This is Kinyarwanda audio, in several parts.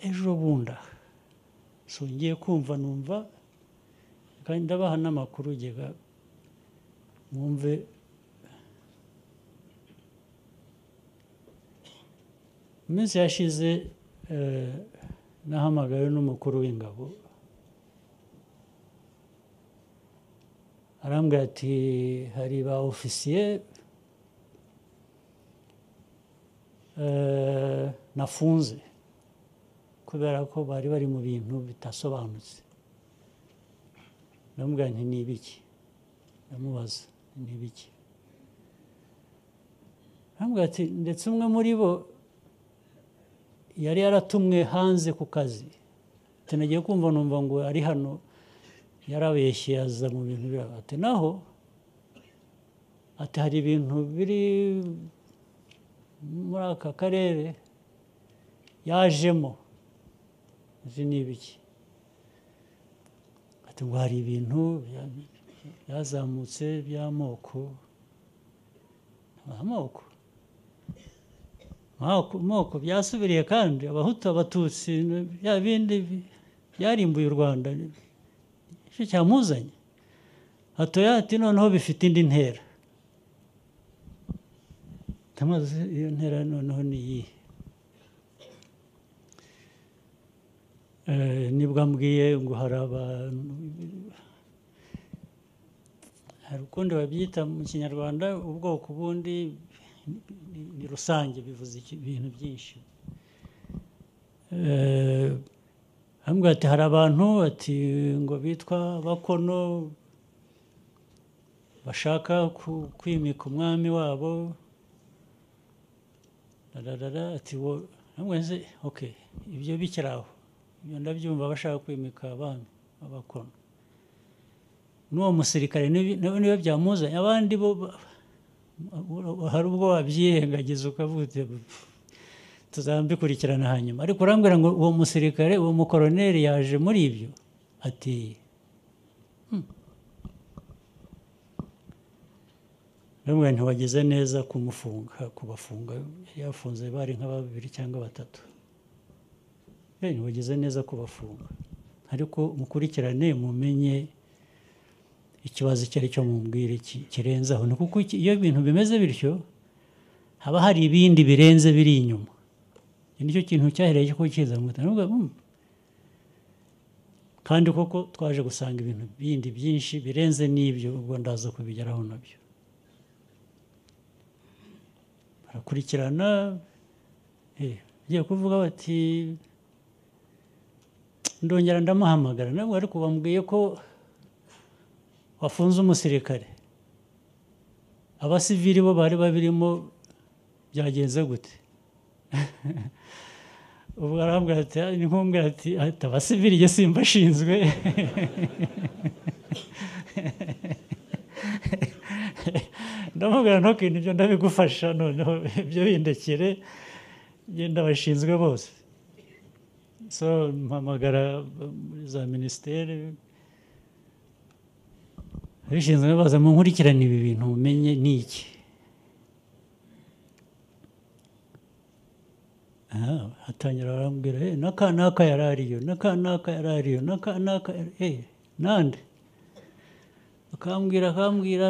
ejo bundi aha so ngiye kumva numva kandi ndabaha n'amakuru gega mwumve mu minsi yashize eh, nahamagawe n'umukuru w'ingabo arambwira ati hari ba ofisiye eh, nafunze kubera ko bari bari mu bintu bidasobanutse ndamubwira nti ni ibiki ndamubaza ni ibiki arambwira ati ndetse umwe muri bo yari yaratumwe hanze ku kazi tunagiye kumva numva ngo ari hano yarabeshye aza mu bintu biraba ati naho ati hari ibintu biri muri aka karere yajemo izi ni ibiki ati ngo hari ibintu bya- byazamutse by'amoko amoko amoko amoko byasubiriye kandi abahutu abatutsi bya bindi bi- byarimbuye u rwanda icyo cyamuzanye hatoya ati noneho bifite indi ntera tamaze iyo ntera noneho ni iyihe Eh, nibwo ambwiye ngo hari abantu hari ukundi babyita mu kinyarwanda ubwoko bundi ni- ni- ni rusange bivuze iki- ibintu byinshi Eh, arambwira ati hari abantu ati ngo bitwa bakono bashaka ku- kwimika umwami wabo rararara ati wo arambwira nti, ok ibyo bikiri aho ibyo ndabyumva bashaka kwimika abami abakono n'uwo musirikare nibi- niba niba byamuzanye abandi bo ba- ba- hari ubwo wabyirengagiza ukavuga uti, "Pfu, tuzabikurikirana hanyuma ariko urambwira ngo uwo musirikare uwo mukoroneri yaje muri ibyo ati "Hmm." ndamubwira nti wagize neza kumufunga kubafunga yari yafunze bari nka babiri cyangwa batatu Eh, wagize neza kubafunga ariko mukurikirane mumenye ikibazo icyo ari cyo mubwire ki- kirenze aho ni kuko iki- iyo ibintu bimeze bityo haba hari ibindi birenze biri inyuma iki nicyo kintu cyahereye ko kiza mutanavuga kandi koko twaje gusanga ibintu bindi byinshi birenze n'ibyo ubwo ndaza kubigeraho nabyo barakurikirana eh, bagiye kuvuga bati ndongera ndamuhamagara nabwo ariko bambwiye ko wafunze umusirikare abasivili bo bari babirimo byagenze gute ubwo arambwira ati "Ah, ni nkumbwira ati ati abasivili jye simba ashinzwe ndamubwira ntukintu ibyo ndabigufasha noneho ibyo bindekere jye ndabashinzwe bose so mpamagara muri za minisiteri abishinzwe baza mu nkurikirane ibi bintu mumenye ni iki Aha, hatangira barambwira "Eh, n'aka n'aka yari ariyo n'aka n'aka yari ariyo n'aka n'aka yari- eh, nande akambwira akambwira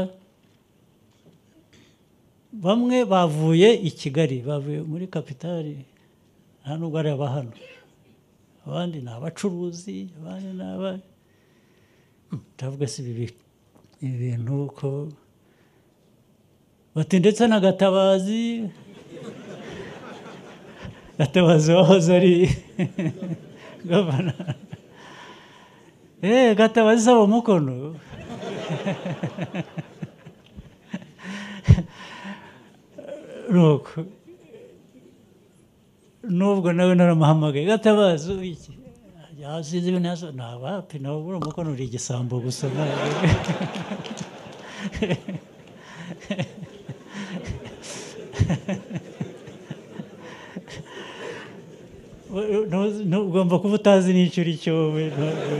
bamwe bavuye i kigali bavuye muri kapitali nta nubwo ari aba hano abandi ni abacuruzi abandi ni aba Hmm, ndavuga se ibi bi- ibi bintu ko bati ndetse na gatabazi gatabazi wahoze ari gavana eee gatabazi saba umukono nuko nubwo nawe naramuhamagaye gatabazi ubu iki yasinze ibintu yaso ni abapi nawe buriya umukono uri igisambo gusa ntabwo- Ntu- ntu- ugomba kuba utazi n'icyo uri cyo we ntabwo-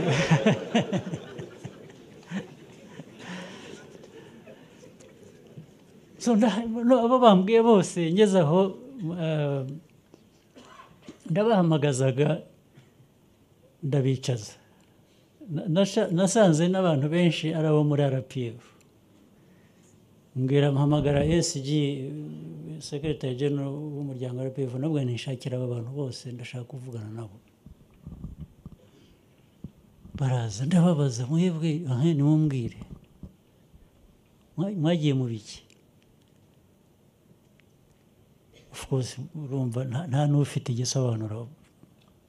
So, nda- no- abo bambwiye bose ngeze aho eh, ndabahamagazaga ndabicaza Na- nasha- nasanze n'abantu benshi ari abo muri rpf mbwira mpamagara sg secretary general w'umuryango wa rpf nabwo nishakira aba bantu bose ndashaka kuvugana nabo baraza ndababaza mwebwe ahe nimumbwire Mwa- mwagiye mu biki of course urumva nta- nta n'ufite igisobanuro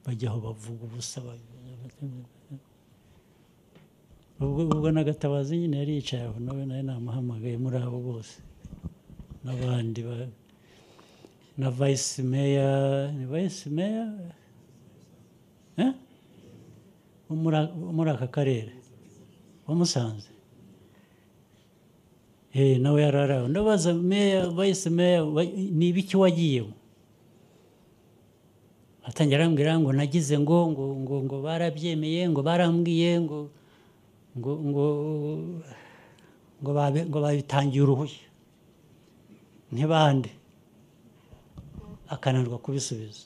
bajyaho bavuga ubusa ba- ubwo ubwo n'agatabazi nyine yari yicaye aho nawe nawe namuhamagaye muri abo bose n'abandi ba- na vice meya ni vice meya Eh? wo muri a- wo muri aka karere wamusanze nawe yari ari aho ndabaza meya vice meya wa- ni ibiki wagiyemo atangira arambwira ngo nagize ngo ngo ngo ngo barabyemeye ngo barambwiye ngo ngo ngo ngo babe- ngo babitangiye uruhushya ntibande akananirwa kubisubiza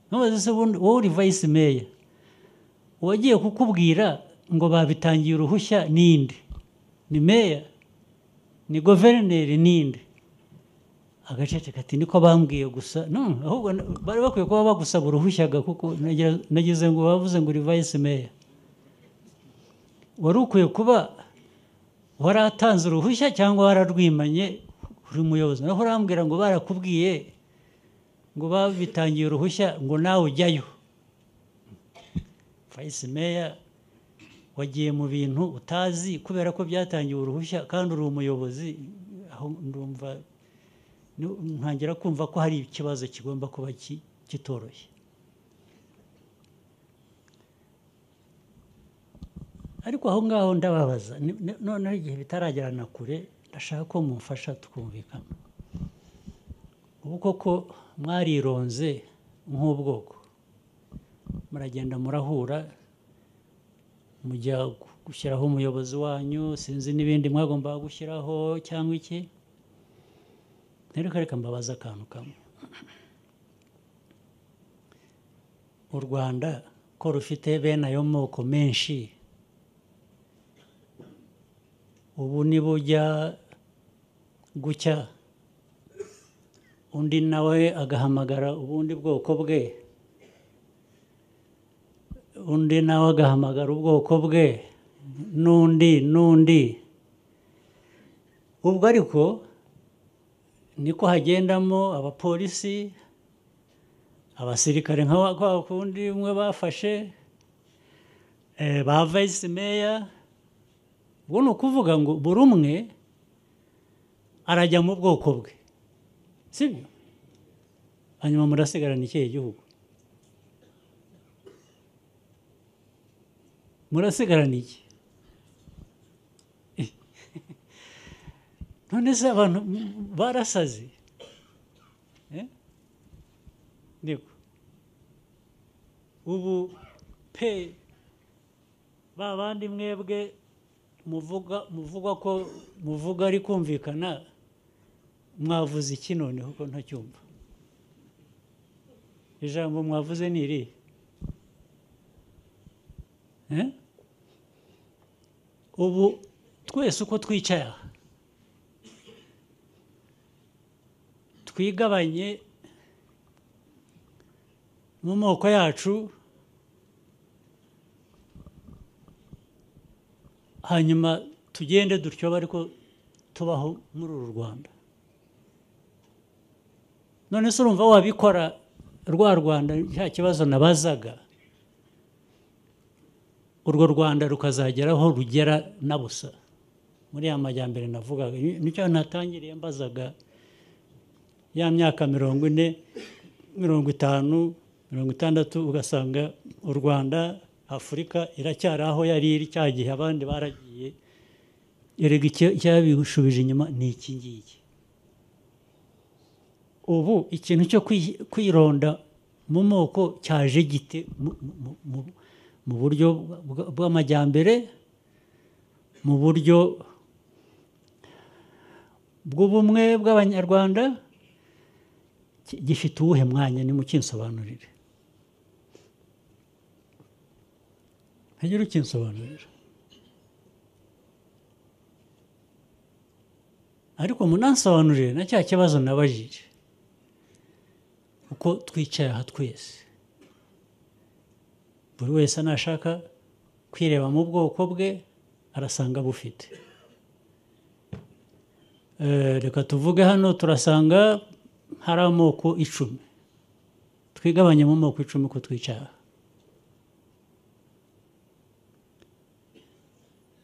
ntubaze se ubundi wowe uri vayisi meya uwagiye kukubwira ngo babitangiye uruhushya ninde ni meya ni guverineri ninde agacece kati niko bambwiye gusa no ahubwo na- bari bakwiye kuba bagusaba uruhushya ga kuko nagira- nagize ngo bavuze ngo uri vayisi meya wari ukwiye kuba waratanze uruhushya cyangwa wararwimanye uri muyobozi naho urambwira ngo barakubwiye ngo babitangiye uruhushya ngo nawe ujyayo vayisi meya wagiye mu bintu utazi kubera ko byatangiwe uruhushya kandi uri umuyobozi aho ndumva ni- ntangira kumva ko hari ikibazo kigomba kuba ki- kitoroshye ariko aho ngaho ndababaza ni- ni- noneho igihe bitaragera na kure ndashaka ko mumfasha tukumvikana ubu koko mwarironze nk'ubwoko muragenda murahura mujya gushyiraho umuyobozi wanyu sinzi n'ibindi mwagombaga gushyiraho cyangwa iki rero reka mbabaze akantu kamwe u rwanda ko rufite bene ayo moko menshi ubu nibujya gucya undi nawe agahamagara ubundi bwoko bwe undi nawe agahamagara ubwoko bwe n'undi n'undi ubwo ariko niko hagendamo abapolisi abasirikare nka wa- kwa kundi umwe bafashe eh, ba vice meya ubwo ni ukuvuga ngo buri umwe arajya mu bwoko bwe sibyo hanyuma murasigarana ikihe gihugu murasigarana iki none se abantu barasaze Eh? ndiko ubu pe ba bandi mwebwe muvuga muvuga ko muvuga ari kumvikana mwavuze iki noneho ko ntacyumva ijambo mwavuze ni irihe Eh? ubu twese uko twicaye aha twigabanye mu moko yacu hanyuma tugende dutyo ariko tubaho muri uru rwanda none se urumva wabikora rwa rwanda nta kibazo nabazaga urwo rwanda rukazagera aho rugera na busa muri ya majyambere navugaga Ni- nicyo natangiriye mbazaga ya myaka mirongo ine mirongo itanu mirongo itandatu ugasanga u rwanda afurika iracyari aho yari iri cya gihe abandi baragiye erega icyo- icyabishubije inyuma ni iki ngiki ubu ikintu cyo kwi- kwironda mu moko cyaje gite mu- mu- mu- mu buryo bwa- bw'amajyambere mu buryo bw'ubumwe bw'abanyarwanda ki- gifite uwuhe mwanya nimukinsobanurire ntagira ukinsobanurira ariko munansobanurire na cya kibazo nabajije uko twicaye aha twese buri wese nashaka kwireba mu bwoko bwe arasanga bufite Eh, reka tuvuge hano turasanga hari amoko icumi twigabanye mu moko icumi uko twicaye aha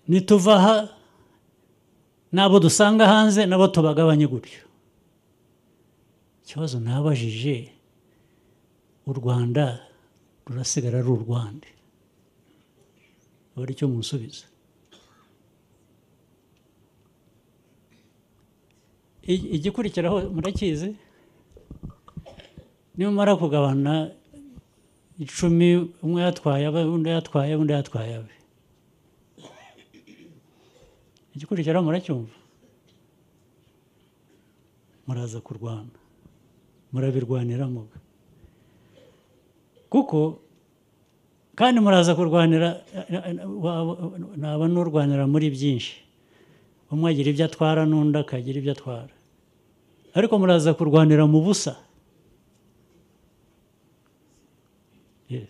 nituva aha n'abo dusanga hanze nabo tubagabanye gutyo ikibazo nabajije u rwanda rurasigara ari u rwanda buri cyo munsubiza I- igikurikiraho murakizi nimumara kugabana icumi umwe yatwaye abe undi yatwaye undi yatwaye abe igikurikiraho muracyumva muraza kurwana murabirwanira muga kuko kandi muraza kurwanira eh, eh, wa- wa- naba n'urwanira muri byinshi umwe agira ibyo atwara n'undi akagira ibyo atwara ariko muraza kurwanira mu busa Yes.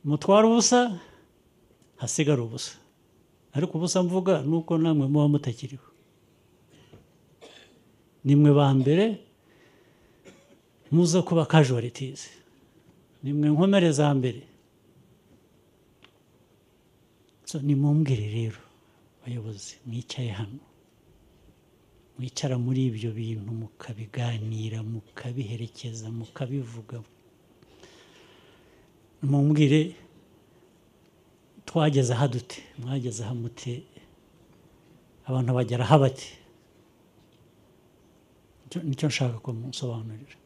mutwara ubusa hasigara ubusa ariko ubusa mvuga ni uko namwe muba mutakiriho nimwe ba mbere muza kuba casualties nimwe nkomere za mbere so nimumbwire rero bayobozi mwicaye hano mwicara muri ibyo bintu mukabiganira mukabiherekeza mukabivuga mumbwire twageze aha dute mwageze aha mute abantu bagera aha bate Nicyo- nicyo nshaka ko munsobanurira